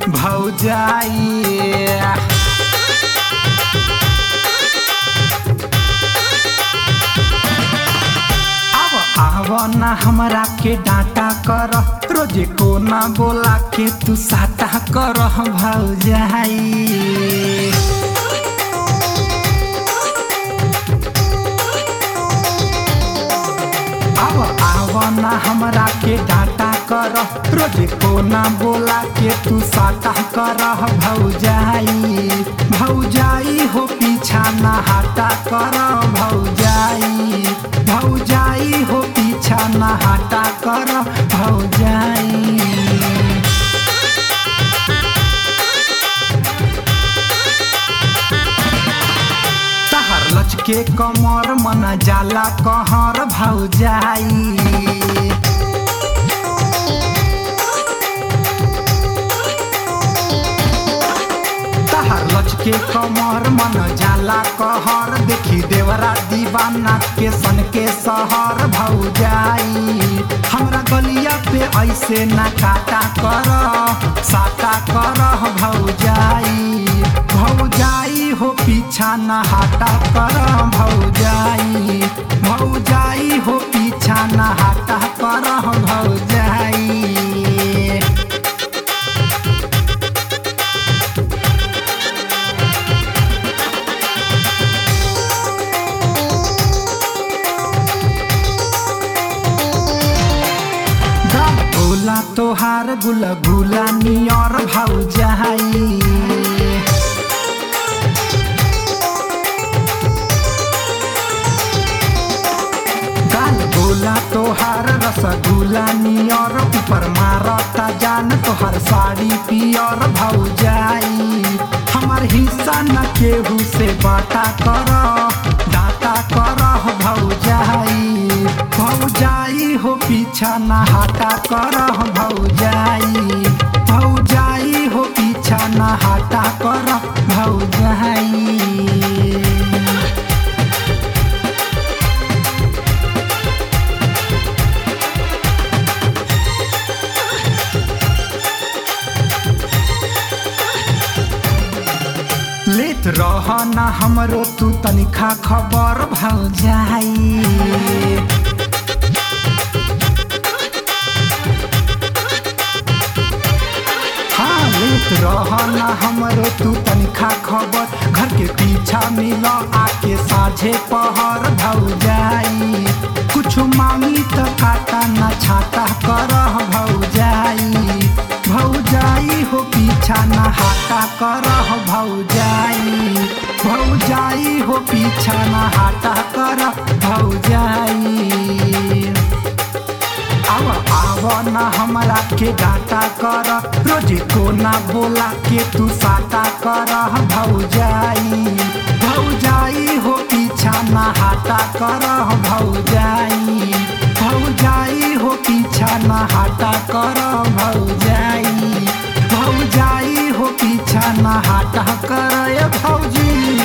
भौजाई अब आव ना हमरा के डांटा कर रोजे को ना बोला के तू साटा कर भौजाई अब आव ना हमरा के डांटा कर रोजे को ना बोला के तू साटा कर भौजाई भौजाई हो पीछा ना हटा कर भौजाई भौजाई हो पीछा ना हटा कर भौजाई तहर लचके कमर मन जाला कहर भौजाई तहर लचके कमर मन जाला कहर देखी देवरा दीवाना के सन के सहर भौजाई हमरा गलिया पे ऐसे ना काटा कर साटा कर भौजाई भौजाई हो पीछा ना हटा कर भौजाई भौजाई हो पीछा ना हटा कर भौजाई भोला तोहार गुल गुला नियर भौजाई गाल गोला तोहार रसगुल्ला नियर ऊपर मारता जान तोहर साड़ी पियर भौजाई हमार हिस्सा न केहू से बाटा कर डाटा कर भौजाई भौजाई हो पीछा न हटा कर भौजाई भौजाई हो पीछा न हटा कर भौजाई लेत रह ना हमरो तू तनिखा खबर भौजाई हाँ लेत रह ना हमरो तू तनिखा खबर घर के पीछा मिल आके साझे पहर भौजाई कुछ मांगी त काटा ना छाटा कर भौजाई भौजाई हो पीछा ना हाटा कर भौजाई भौजाई हो पीछा ना हाटा कर भौजाई आव आव ना हमरा के डाटा कर रोजे को ना बोला के तू साटा कर भौजाई भौजाई हो पीछा ना हाटा कर भौजाई भौजाई हो पीछा ना हाटा कर भौजाई भौजाई हो पीछा ना हाटा कर भौजी